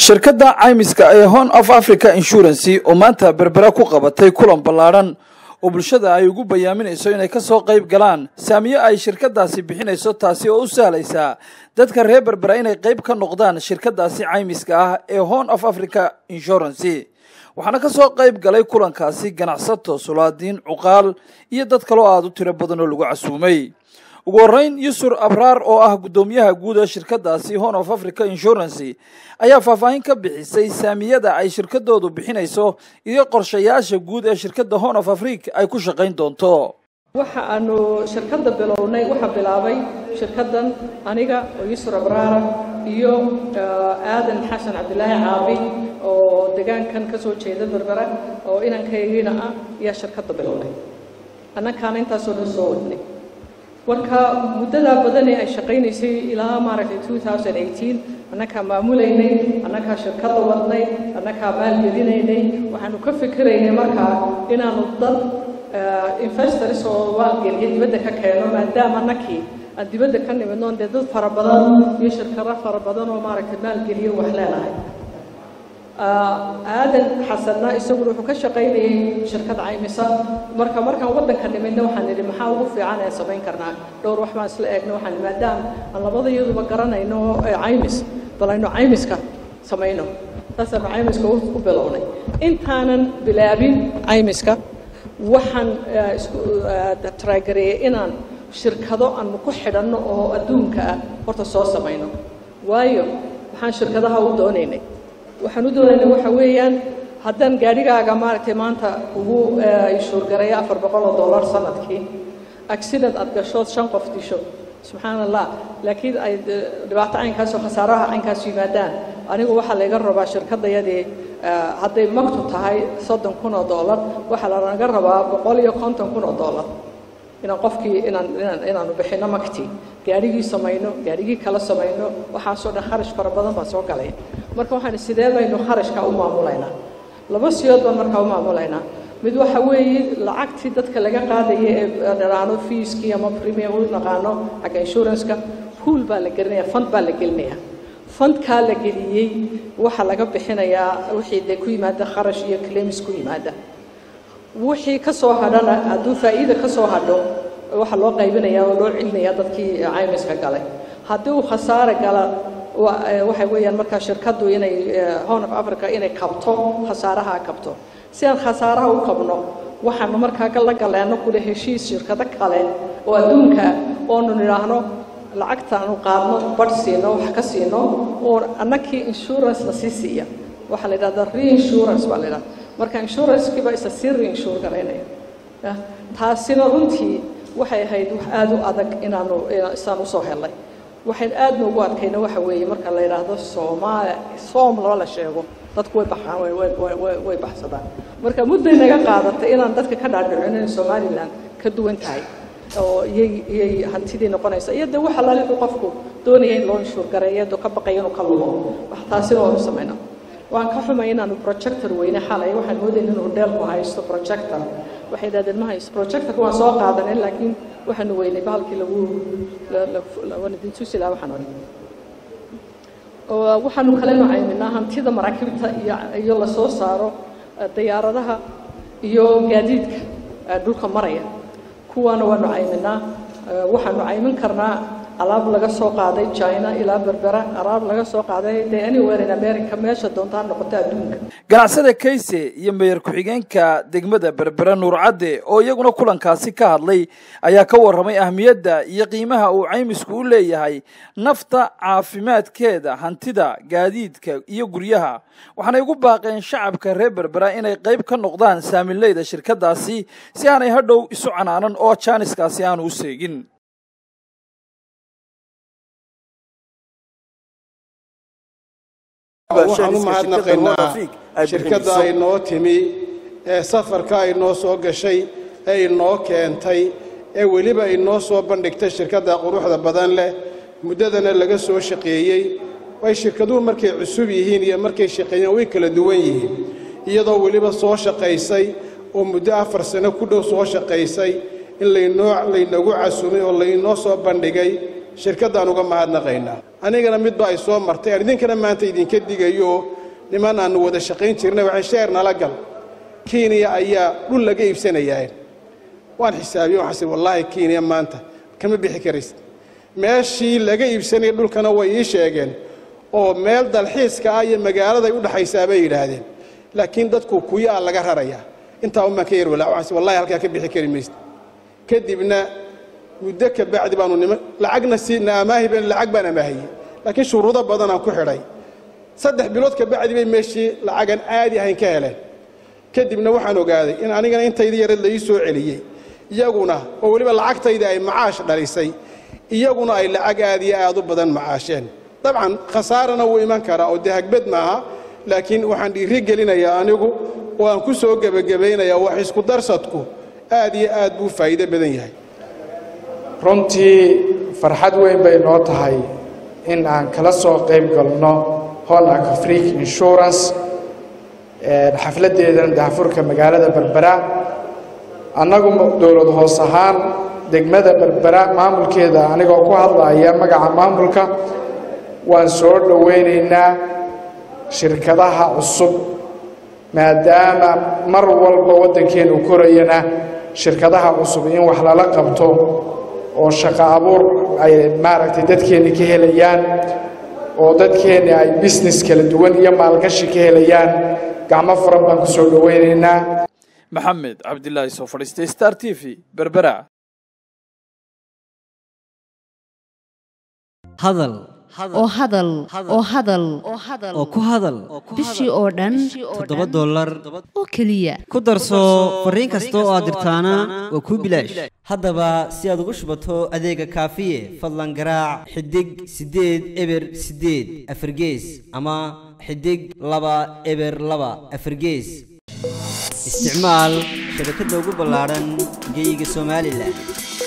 shirkadda caymiska ee horn of africa insurancy oo maanta berbera ku qabatay kulan ballaadhan oo bulshada ay ugu bayaaminayso inay ka soo qayb galaan saamiyo ay shirkadaasi bixinayso taasi oo u sahlaysaa dadka reer berbera inay qayb ka noqdaan shirkadaasi caymiska ah ee horn of africa insurancy waxaana ka soo qayb galay kulankaasi ganacsato sulaadiin cuqaal iyo dad kaloo aada u tiro badan oo lagu casuumay ugu horreyn yusur abraar oo ah guddoomiyaha guud ee shirkadaasi horn of africa insurancy ayaa faahfaahin ka bixisay saamiyada ay shirkadoodu bixinayso iyo qorshayaasha guud ee shirkadda horn of africa ay ku shaqayn doonto waxa aanu shirkadda bilownay waxaa bilaabay shirkaddan aniga oo yusur abraara iyo aadan xasan cabdilaahi caabi oo degaankan ka soo jeeda berbera oo inankaygiina ah ayaa shirkadda bilownay annankaana intaasoo dhan soo wadnay marka muddadaa badanee ay shaqaynaysay ilaa maaragtay two thousand eighteen annakaa maamulaynay annakaa shirkadda wadnay annakaa maalgelinaynay waxaanu ka fikiraynay markaa inaanu dad investors oo maalgeliya dibadda ka keeno maadaama annakii aan dibadda ka nimidnoon dee dad fara badan iyo shirkado fara badan oo maaragtay maalgeliyo wax leenahay aadan xasanna isaguna wuxuu ka shaqaynayay shirkad caymisa marka markaan waddanka nimidna waxaan nidhi maxaa ugu fiican ee samayn karnaa dhowr wax baan isla eegna waxaan maadaama aan labada iyaduba garanayno caymis bal aynu caymiska samayno saasaanu caymiska u bilownay intaanan bilaabin caymiska waxaan isku taraagareeyey inaan shirkado aanu ku xidhanno oo adduunka ah horta soo samayno waayo waxaan shirkadaha u doonaynay waxaan u doonaynay waxa weeyaan haddaan gaadhigaaga maaragtay maanta ugu inshuurgareeyo afar boqol oo dollar sanadkii accident aad gashood shan qof disho subxaan allah laakiin ay dhibaato caynkaas oo khasaaraha caynkaas yimaadaan anigu waxaa layga rabaa shirkaddayadii hadday magtu tahay soddon kun oo dollar waxaa lanaga rabaa boqol iyo konton kun oo dollar inaan qofkii inaan inaan inaanu bixinno magtii gaadhigii samayno gaadhigii kala samayno waxaasoo dhan kharash fara badan baa soo galaya marka waxaan sidee baynu kharashka u maamulaynaa laba siyood baan markaa u maamulaynaa mid waxa weeye lacagtii dadka laga qaadaya ee dharaano fiiskii ama premium u naqaano xagga insuranceka pool baa la gelinaya fund baa la gelinaya fundkaa la geliyey waxaa laga bixinayaa wixii dee ku yimaada kharash iyo claims ku yimaada wixii ka soo hadhana hadduu faa'iida ka soo hadho waxaa loo qaybinayaa oo loo celinayaa dadkii caymiska galay haddii uu khasaare gala waxay weeyaan markaa shirkaddu inay horn of africa inay kabto khasaaraha kabto si aan khasaaraha u kabno waxaanu markaa la galeeno kule heshiis shirkado kale oo adduunka oonu nidhaahno lacagtaanu qaadno badh siino wax ka siino oo annakii insurance la sii siiya waxaa la yidhahdaa reinsurance baa la yidhahda marka insurancekii baa isa sii reinsure garaynaya taasina runtii waxay ahayd wax aada u adag inaanu isaan usoo helnay waxayn aad noogu adkayna waxa weeye marka la yidhaahdo soomaali soom loo la sheego dadku way baxaan way baxsadaan marka mudday naga qaadatay inaan dadka ka dhaadhicin in somalilan ka duwan tahay oo iyay iyay hantidii noqonaysa iyo dee waxa laliu qofku doonaya in loo inshuur gareeyo doo ka baqaya inuu ka lumo wax taasina waanu samayna waan ka xumay inaanu projector weyne xalay waxaan moodayna inuu dheelku haysto projector waxay yidhahdeen ma haysto projectorka waan soo qaadanay laakiin waxaanu weynay bahalkii lagu waan idin tusi lahaa waxaan odhan waxaanu kale nocayminaa hantida maraakiibta iyo iyo la soo saaro diyaaradaha iyo gaadiidka dhulka maraya kuwaana waanu cayminaa waxaanu caymin karnaa alaab laga soo qaaday china ilaa berbera alaab laga soo qaaday dee anywhere in america meesha doontaa noqota adduunka ganacsada kayse iyo meyer ku-xigeenka degmada berbera nuur cadde oo iyaguna kulankaasi ka hadlay ayaa ka warramay ahmiyadda iyo qiimaha uu caymisku u leeyahay nafta caafimaadkeeda hantida gaadiidka iyo guryaha waxaanay ugu baaqeen shacabka reer berbera inay qayb ka noqdaan saamileyda shirkadaasi si aanay hadhow isu canaanan oo jaaniskaasi aanu u seegin waxaan u mahadnaqaynaa shirkadda ay noo timi ee safarka ay noo soo gashay ee inoo keentay ee weliba inoo soo bandhigtay shirkadda quruxda badan leh muddadana laga soo shaqeeyey way shirkaduhu markay cusub yihiin iyo markay shaqeeyeen way kala duwan yihiin iyadoo weliba soo shaqaysay oo muddo afar sano ku dhow soo shaqaysay in laynoo laynagu casumay oo laynoo soo bandhigay shirkaddaan uga mahadnaqaynaa anigana midba ay soo martay aan idinkana maanta idinka digayo niman aannu wada shaqayn jirnay waxay sheer nala gal kenya ayaa dhul laga iibsanayaa waan xisaabiye waxaas wallaahi kenya maanta kama bixi karaysid meeshii laga iibsanaya dhulkana way ii sheegeen oo meel dalxiiska ah iyo magaaladay u dhaxaysaa bay yidhaahdeen laakiin dadku kuyaa laga rarayaa intaa umaan ka yar walaa waxaas wallahi halkaa ka bixi kari maysid kadibna muddo ka bacdi baanu nima lacagna siina amaahi baan lacag baan amaahiyey laakiin shuruudo badanaan ku xidhay saddex bilood ka bacdi bay meeshii lacagan aadi ahayn ka heleen kadibna waxaan ogaaday in anigana intaydi yareed la ii soo celiyey iyaguna oo weliba lacagtayda ay macaash dhalisay iyaguna ay lacag aad iyo aad u badan macaasheen dabcan khasaarana wuu iman karaa oo dee hagbad maaha laakiin waxaan dhiiri gelinayaa anigu oo aan ku soo gebagabaynayaa wax isku darsadku aad iyo aad buu faa'iido badan yahay runtii farxad weyn bay noo tahay in aan kala soo qayb galno honak freak insurance xafladdeedan daafurka magaalada berbera annagu dowlad hoos ahaan degmada berbera maamulkeeda anigoo ku hadlaya magaca maamulka waan soo dhowaynaynaa shirkadaha cusub maadaama mar walba waddankeenu korayana shirkadaha cusub in wax lala qabto oo shaqo abuur ay maaragtay dadkeenni ka helayaan oo dadkeenni ay business kala duwan iyo maalgashi ka helayaan gacmo furan baan ku soo dhowaynaynaa maxamed cabdilaahi soo fadhiistay star t v berbera hadal oo hadal oo hadal oo ku hadal bishii oo dhan toddoba dollar oo keliya ku darso fariin kasta oo aad dirtaana waa kuu bilaash haddaba si aad ugu shubato adeega kaafiye fadlan garaac xidig siddeed eber siddeed afargees ama xidig laba eber laba afargees isticmaal shabakadda ugu ballaadhan geeyiga somalilan